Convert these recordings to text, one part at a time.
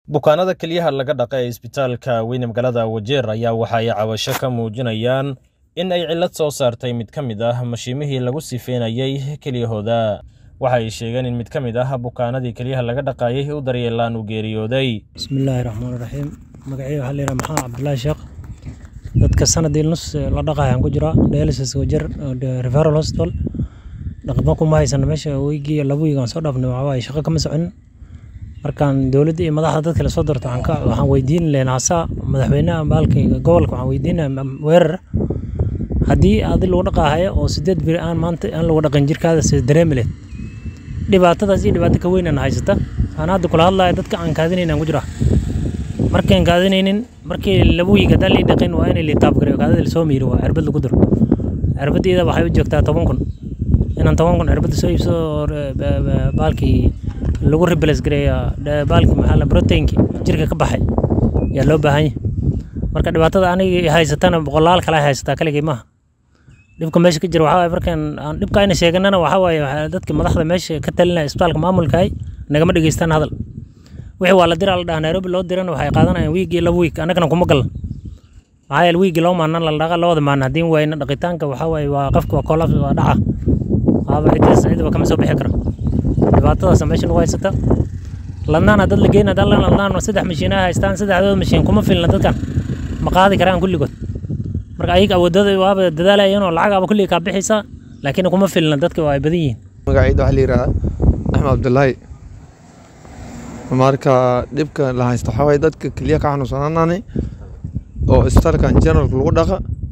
bukaanada kelyaha laga dhaqa ee isbitaalka weyne magaalada wajeer ayaa waxa ay cabasho ka muujinayaan in ay cillad soo saartay mid ka mid ah mashiimihii lagu sifeynayay kelyahooda waxa ay sheegeen in mid ka mid ah bukaanadii kelyaha laga dhaqayay u daryeelaan uu geeriyooday bismillaahi raxmaan raxiim magacayga waxaa layidhaha maxamed cabdulaahi sheekh dadka sanadii nus la dhaqayaan ku jira dialysis wajer referral hospital dhaqmo kuma haysana meesha weygii laba weeg aan soo dhaafnay waxaa waaye shaqo kama soconin markaan dowladda iyo madaxda dadka la soo doorto waxaan ka waxaan weydiin lahayn hasaa madaxweynaha baalka gobolka waxaan weydiinaya weerar haddii adi lagu dhaqaahayo oo sideed biri aan maanta aan lagu dhaqin jirkaada sida dareemi leed dhibaatadaas iyo dhibaato ka weynaan haysata aan hadda kula hadlaya dadka aan kaadinayn aan ku jira markaan kaadinaynin markii laba wiig haddaan lii dhaqin waa inay liitaabgareyo kaadida lasoo miiro waa cirbad lagu diro cirbaddeeda waxay u joogtaa toban kun inaan toban kun cirbadda soo iibsado baalkii lagu replace gareeya baalkii maxaa la proteinki jirka ka baxay yaa loo baahan yahay marka dhibaatada aniga haysatana boqolaal kale haysataa kaligay maaha dhibka meesha ka jira waxaa waaye markaan aan dhibka ayna sheeganana waxaa waaye dadka madaxda meesha ka talinaya isbitaalka maamulkaay nagama dhegeystaan hadal wixii waa la diraa la dhaha nairobi loo dirana waxay qaadanayaan wiigii laba wiig annagana kuma galan maxaa yeele wiigii loo maanan la dhaqa labada maalin haddii wayna dhaqitaanka waxaa waaye waa qofka waa koolaf waa dhaca waaba ciddaas cidaba kama soo bixi kara dhibaatadaas meesha nagu haysata ladnaana dad la geynaa dad ladnaan saddex mashiinaha haystaan saddexdooda mashiin kuma filna dadkan ma qaadi karaan kulligood marka ayaga awoodada waaba dadaalayeen oo lacagaaba kulliga kaa bixaysa laakiin kuma filna dadka waa ay badan yihiin magacayda waxaa la yidhahdaa axmed cabdullaahi marka dhibka la haysto waxaa waaye dadka keliya ka xanuunsanaanaani oo isbitaalkan generalka lagu dhaqa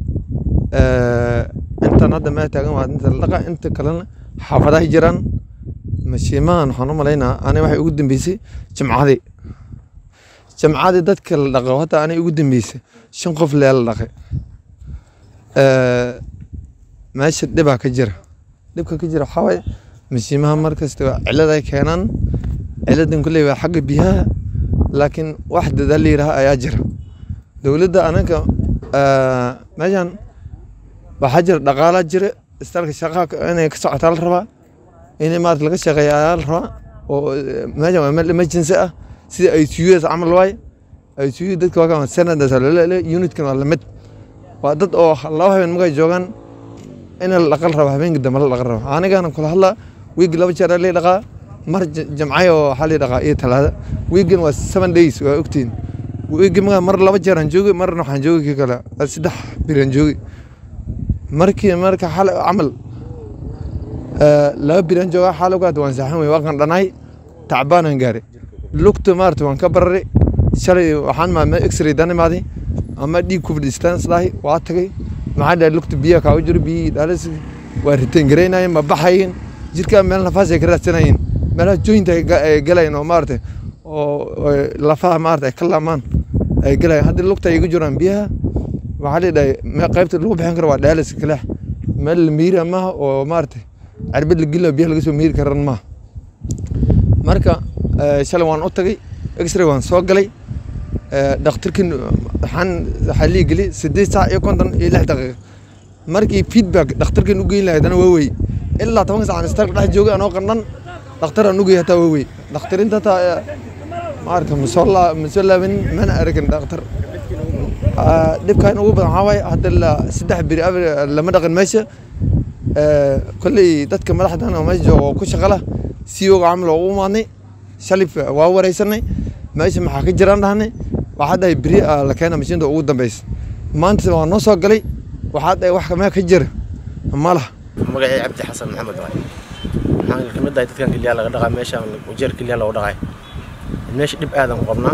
intan hadda meel taagan waa inta la dhaqa inta kalena xaafadaha jiraan mashiimahan waxaan u malaynaa ani waxay ugu dambeysay jimcadii jimcadii dadka la dhaqo hadda ani ugu dambeysay shan qof lee la dhaqay meesha dhibaa ka jira dhibka ka jira waxaa waaye mashiimaha markasta cilad ay keenaan ciladan kulley waa xagga biyaha laakiin wax dadaal la yidhaha ayaa jira dowladda anaga meeshan waxaa jira dhaqaalaa jira isbitaalka shaqaa inay ka socotaa la rabaa in maarata laga shaqeeya ayaa la rabaa oo meeshan waa meel emergency ah sida i c u s camal waaye i c u dadka waa senadas laleele unitkan waa lamid waa dad oo laba habeen markay joogaan in la dhaqal rabo habeenkii dambe la dhaqal rabo anigana kula hadlaa wiigi laba jeer lii dhaqaa mar jamcay oo waxaa lii dhaqaa iyo talaada wiigan waa seven days waa ogtiin wiigi markaa mar laba jeer aan joogi marna waxaan joogi kii kale saddex biraan joogi markii marka xal camal laba biraan jooga xaalowgaad waan saaxan wey waaqan dhanaay tacbaanaan gaaray lugta maarata waan ka bararay shalay waxaan maamay x-ray dan imaaday ama dhiig ku fadhiistaan isdhahay waa tagay maxaa dhahay lugta biyaha kaa u jiro biyihii dhaalis waa riteen garaynayeen ma baxayeen jirkaa meel nafaas ay ka raadsanayeen meelaha jointa ay galayeen oo maarata oo lafaha maarata ay ka laamaan ay galayeen haddii lugta ay igu jiraan biyaha waxaa la dhahay qaybta lagu bixin karo waa dhaalis kaleex meel la miira maaha oo maarata cirbad la geliyo biyaha laga soo miiri karan maaha marka shalay waan u tagay x-ray waan soo galay dhakhtarkin waxaan waxaa lii geli sideed saac iyo konton iyo lix daqiiqa markii feedback dhakhtarkin u geyn lahay haddana waa wey ilaa tobanka sac aan isbitaalka dhex joogay anoo qandhan dhakhtar aan ugey hataa waa wey dhakhtarinta hataa maarata masoo laa masoo laabanin mana aragin dhakhtar dhibkan ugu badan waxaa waaye hadda saddex biri lama dhaqin meesha kolley dadka madaxdan oo meesha jooga oo ku shaqala si oga camal oo u imaadnay shalif waa wareysanay meesha maxaa ka jiraan dhahnay waxaa dhahay beri la keena mashiinta ugu dambeysa maanta waa noo soo galay waxaa dhahay wax kamee ka jira ma laha magacii cabdi xasan maxamed waay waxaan ka mid ahay dadkan kelyaha laga dhaqaa meeshaan wajeer kelyaha lagu dhaqay meesha dhib aadan ku qabnaa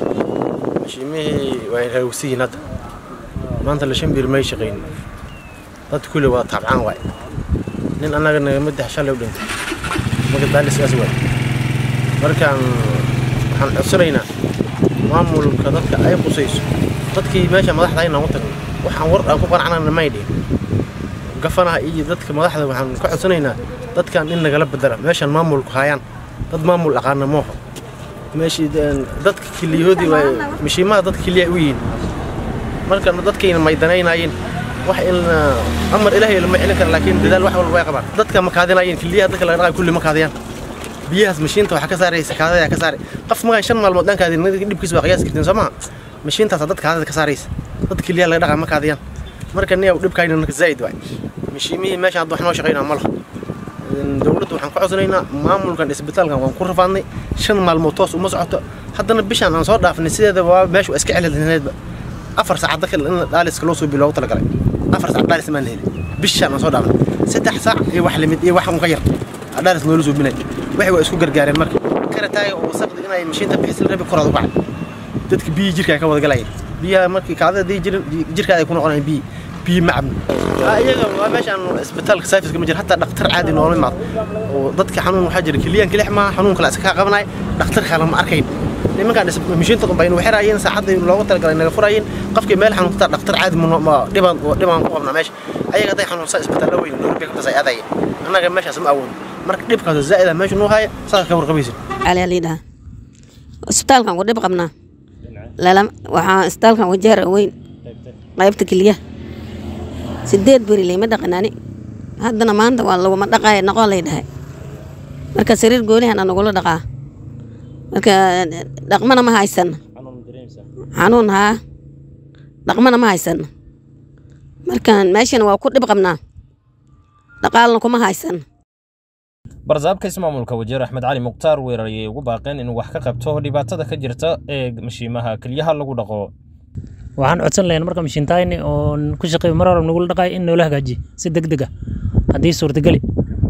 mashiimihii way raawsiyiin hadda maanta la shan bir may shaqayn dad kulli waa taabcaan waay nin annaga nagama dex shalay u dhintay marka daaliskaas waay markaan waxaan codsanaynaa maamulka dadka ay qusayso dadkii meesha madaxda inaan u tagno waxaan war aan ku qanacnana may dhihin gafanaha iyo dadka madaxda waxaan ka codsanaynaa dadkan in nagala bedela meeshaan maamulku hayaan dad maamul aqaana mooho meeshii dadka kiliyahoodii waay mashiimaha dadka kiliya u yihiin marka dadkayna maydanaynayeen wax in amar ilaahay lama celin kara laakiin dadaal wax walba way qabaan dadka ma kaadinayeen kiliyaha dadka laga dhaqay kulli ma kaadiyaan biyahaas mashiinta waxaa ka saaraysa kaadada ka saaray qof magaan shan maalmood dhankaadi dhibkiisa waa qiyaasi kartiin soo maha mashiintaas dad kaadada ka saaraysa dad keliya laga dhaqaa ma kaadiyaan marka niya dhibkayna marka zaa'id waay mashiimihii meesha hadda wax noo shaqaynaa ma laha dowladda waxaan ku codsanaynaa maamulkan isbitaalkan waan ku rafaadnay shan maalmood toos uma socoto haddana bishaan aan soo dhaafnay sideeda waa meesha waa iska celinaydba afar saacad dadka in dhaaliska loo soo biloogu talagalay afar saac dhaalis maan helin bishaan aan soo dhaafnay saddex saac iyo wax limid iyo wax un ka yar dhaalis noola soo binay waxay waa isku gargaareen marka karataaga oo wasaqdi inay mashiinta bixisla rabi koraad u kacay dadka biyii jirka ay ka wada galayeen biyaha markii kaadada hadii jirin jirkaada ay ku noqonayaan biyi biyi ma cabno iyaga waa meeshaan isbitaalka saafiska ma jira hataa dhaktar caadi noola imaado oo dadka xanuun waxaa jira keliyaan kelix maaha xanuun kale iska qabanay dhaktar kale ma arkayn nimankaan mashiinta unba inu xiraayeen saacadda loogu talagalay naga furaayeen qofkii meel xanuunsataa dhaktar caadi dhibaan dhibaan ku qabnaa meesha ayaga hadday xanuunsaa isbitaallo weyn nairobi kabtaas ay aadayeen annaga meeshaas ma awoodin marka dhibkaas zaa'ida meesha nuu haya saas ka warqabaysin cali alidhaa isbitaalkan ku dhib qabnaa waxaa isbitaalkan wajeer weyn qaybta keliya sideed beri layma dhaqanaani haddana maanta waa laguma dhaqaaya noqoo lay dhahay marka sariir goolihana nagula dhaqaa marka dhaqmana ma haysan xanuun haa dhaqmana ma haysan marka meeshan waa ku dhib qabnaa dhaqaalna kuma haysan barsaabka ismaamulka wajeer axmed cali mukhtaar weerar ayay ugu baaqeen inuu wax ka qabto dhibaatada ka jirta ee mashiimaha keliyaha lagu dhaqo waxaan codsan lahayn marka mashiintayni oon ku shaqeeyo mar hore nagula dhaqayo in noola hagaajiyo si deg deg ah haddii suurtageli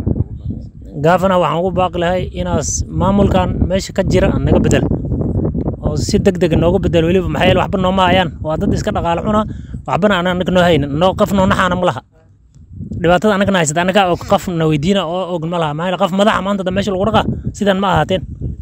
gaafana waxaan ugu baaqi lahay inaas maamulkan meesha ka jira naga bedel oo si deg deg nooga bedel weliba maxaa yeele waxba nooma hayaan waa dad iska dhaqaale cuna waxbana aan anaga noo haynin noo qof noo naxaana ma laha dhibaatada anagana haysata anaga og qof na weydiina oo og ma laha maxaa yeele qof madaxa maanta da meesha lagu dhaqaa sidan ma ahaateen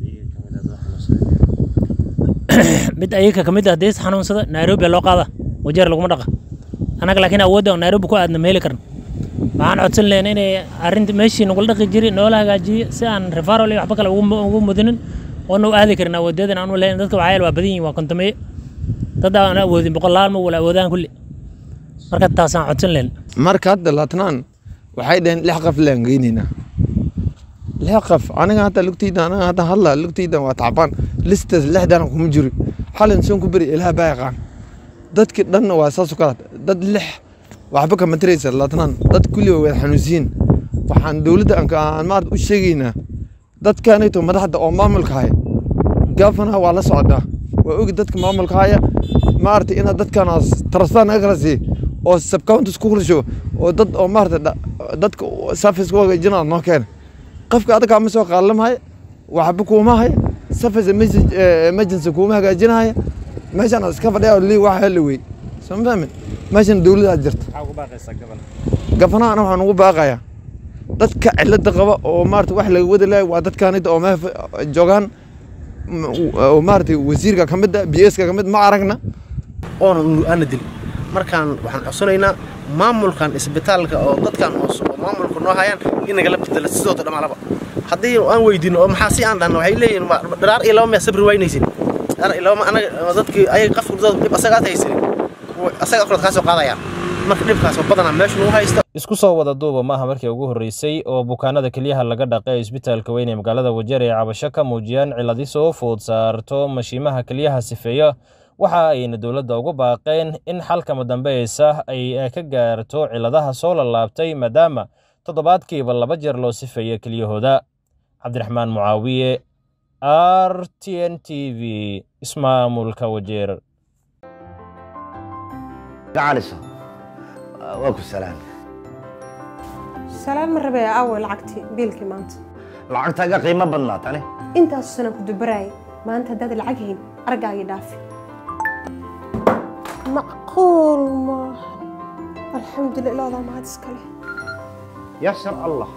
mid ayaga ka mid ah dees xanuunsada nairobi loo qaada wajeer laguma dhaqa anaga laakiin awoodda oo nairobi ku aadna meeli karna waxaan codsan lehna inay arrinta meeshii nagula dhaqi jiray noola hagaajiyo si aan refaral iyo waxba kale ugu mudinin oo nau aadi karin awoodeedan aan u lehayn dadka waxaa waa badan yihin waa kontameeye dad aan awoodin boqolaal ma wala awoodaan kulli marka taasaan codsan lehna marka hadda laatnaan waxay dhaheen lix qof laan geynaynaa lix qof aniga hadda lugtayda aniga hadda hadla lugtayda waa tacbaan listaas lixdana kuma jiro xalin soon ku beri ilaah baa yaqaan dadki dhanna waa saas u kala dad lix waxba kama tiraysa laatnaan dad kulli waa wada xanuunsiyin waxaan dowladda aan maarata u sheegaynaa dadkanayto madaxda oo maamulka haya gaafanaha waa la socdaa waa ogi dadka maamulka haya maarata inaad dadkanaas tarastaa naga kala siiya oo subcountis ku kulasho oo dad oo maarata dadka service ku hagaajinaa noo keena qofka adagaa ma soo qaalamaya waxba kuuma haya service emergency kuuma hagaajinaya meeshaan iska fadhiya lii wax heli wey soo ma fahmin meeshan dowladaa jirta gafanahana waxaan ugu baaqayaa dadka cilada qaba oo maarata wax laga wadi lahay waa dadkaanida oo meel joogaan oo maarata wasiirka ka mid a b s ka ka mid ma aragna oona aana dilin markaan waxaan codsanaynaa maamulkan isbitaalka oo dadkan oo maamulka noo hayaan in nagala bedela sidooda dhamaalaba haddii aan weydiino oo maxaa si aan dhahno waxay leeyihin dharaar iyo laba miyaa sabri waynaysin dharaar iyo laba anaga dadkii ayaga qafka dhib asaga aad haysanin asaga afraad kaa soo qaadayaan marka dhibkaas oo badanaa meesha nagu haysta isku soo wada duuba maaha markii ugu horreysay oo bukaanada keliyaha laga dhaqay isbitaalka weyn ee magaalada wajeer ay cabasho ka muujiyaan ciladi soo food saarto mashiimaha keliyaha sifeeya waxa ayna dowladda ugu baaqeen in xalkama dambeysa ay ka gaarto ciladaha soo lalaabtay maadaama toddobaadkiiba laba jeer loo sifeeyo keliyahooda cabdiraxmaan mucaawiye r t n t v ismaamulka wajeer gacaliso waa ku salaam salaan ma rabee aaway lacagtii biilkii maanta lacagtaaga qiimo badnaa tani intaasu sana ku dubaraayay maanta haddaad lacag hayn argaagii dhaafi macquul maaha alxamdulillah ilaadaa mahad iska leh yasar allah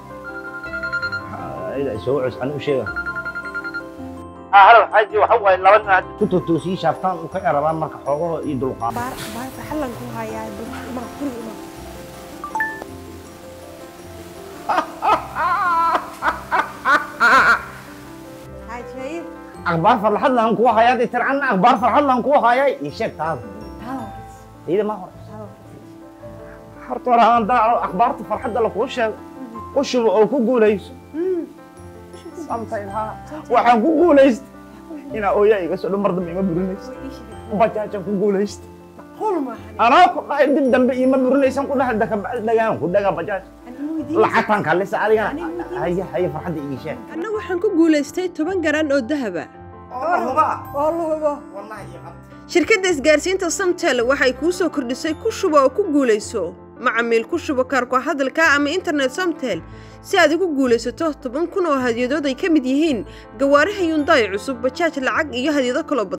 soo cus an u sheega halo xaaji waxa waaye laba nin hadda ku totoosii shaaftaan u ka erabaan marka xoogaho iyo dulqaad baar baar farxallan ku hayaa ma guri ima xaaji akhbaar farxad laan kugu hayaa dee tircanna akhbaar farxad laan kugu hayaa ii sheeg taada iyada ma hore horta hore aan daaco akhbaarta farxadda lakuu sheego qushuba oo ku guulayso samtayl haa waxaan ku guulaystay inaa ooyaa iga soo dhan mar dambe ima burinaysa bajaajaan ku guulaystay anaa ku dhahay dib dambe iima burinaysan ku dhahay dakabacdi dhagaan ku dhagaa bajaaj lacagtaan kalisa adigana haya haya farxadda ii sheeg anna waxaan ku guulaystay toban garan oo dahaba shirkadda isgaarsiinta samtel waxay kuu soo kordhisay ku shubo oo ku guulayso macamiil ku shubo kaarko hadalka ama internet samtel si aad ugu guulaysato toban kun oo hadyadood ay ka mid yihiin gawaaraha yundaay cusub bajaaj lacag iyo hadyado kaloo badan